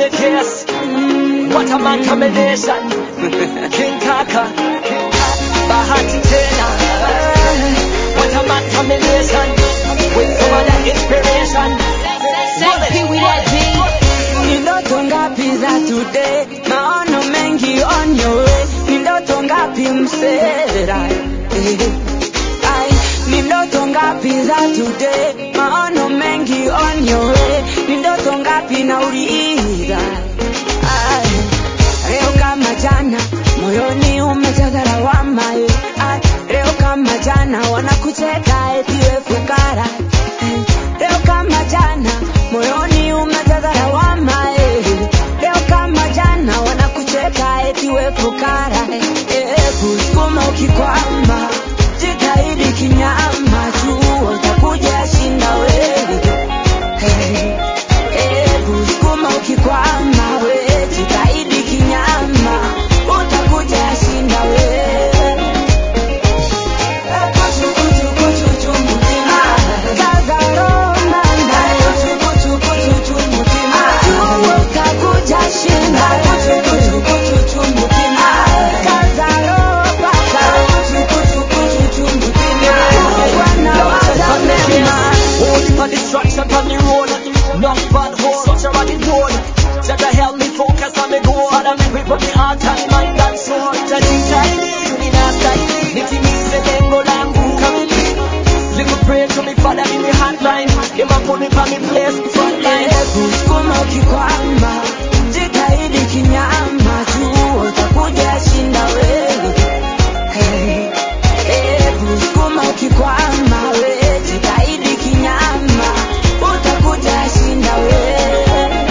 me case. What a man combination. King Kaka. Bahati tena. What a man combination. With some other inspiration. Sexy with that G. Ni ndoto ngapi za today, maono mengi on your way. Ni ndoto ngapi msera? Eh, ai, Ni ndoto ngapi za today, maono mengi on your way. Ni ndoto ngapi nauliza? Ai, Leo kama jana, moyoni umejaza lawama. eh, ai, Leo kama jana, wanakucheka eti we fukara. Eh, Leo kama jana, moyoni umejaza lawama. eh, Leo kama jana, wanakucheka eti we fukara. Eh, eh, Kusukuma ukikwama, jitahidi kinyama, jua utakuja shinda wewe. Hey, hey, kusukuma ukikwama we jitahidi kinyama utakuja shinda we Kuchu, kuchu, kuchu, chumutima. Kaza roho ndani. Kuchu, kuchu, chumutima. Jua utakuja shinda we. Kuchu, kuchu, chumutima. Kaza roho paka. Kuchu, kuchu, kuchu, chumutima. Bwana waza mema. Hold for destruction on the road. Knock bad hole, such a rocket road. Just to help me focus on me goal. Father, me grip up the heart and mind and soul. Just in time, you need a style. Nitimize lengo langu kamili. Little pray to me, Father, in the hotline. Him a put me on me place, front line. Eh, kusukuma ukikwama jitahidi kinyama jua utakuja shinda wewe Hey, eh, kusukuma ukikwama we jitahidi kinyama utakuja shinda wewe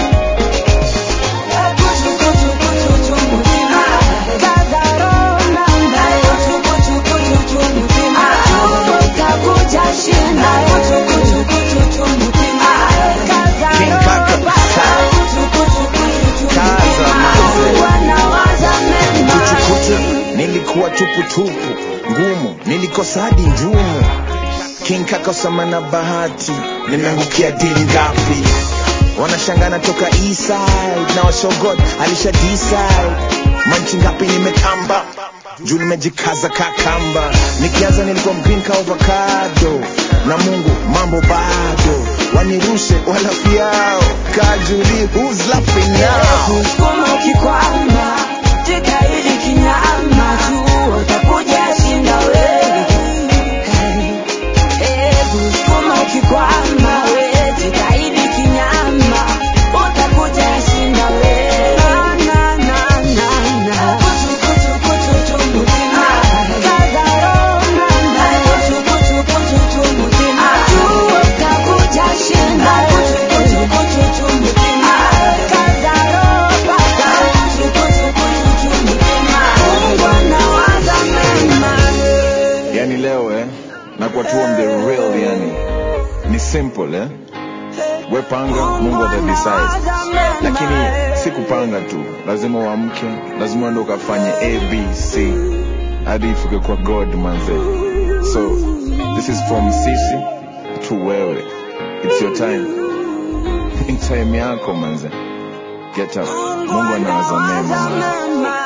Eh, kuchu, kuchu, kuchu, chumutima. Kaza roho ndani. Kuchu, kuchu, kuchu, chumutima. Jua utakuja shinda Kuchu, kuchu, kuchu, chumutima. Kaza King roho Kaka. paka. Kuchu, kuchu, kuchu, Kaza, chumutima. manze. Wanawaza mema. kuchukucha nilikuwa tuputupu ngumu nilikosa hadi njumu king kakosama na bahati nimeangukia dili ngapi wanashangana toka eastside na washogod alisha decide manchi ngapi nimetamba juu nimejikaza kakamba nikianza nilikuwa mpinka avocado na mungu mambo bado wanirushe wala fiao kajuli who's laughing now Kusukuma ukikwama, jitahidi kinyama, jua utakuja shinda wewe. Hey, hey, kusukuma ukikwama, we jitahidi kinyama, utakuja shinda wewe. Na, na, na, na. Kuchu, kuchu, kuchu, chumutima. Kaza roho ndani. Kuchu, kuchu, kuchu, chumutima. Jua utakuja shinda wewe. Kuchu, kuchu, chumutima. Kaza roho paka. Kuchu, kuchu, kuchu, chumutima. Mungu anawaza mema. yani leo eh nakuwa tu on the real yani ni simple eh we panga mungu ata decide lakini si kupanga tu lazima uamke lazima uende ukafanye abc hadi ifike kwa god manze so this is from sisi to wewe it's your time ni time yako manze get up mungu anawaza mema manze.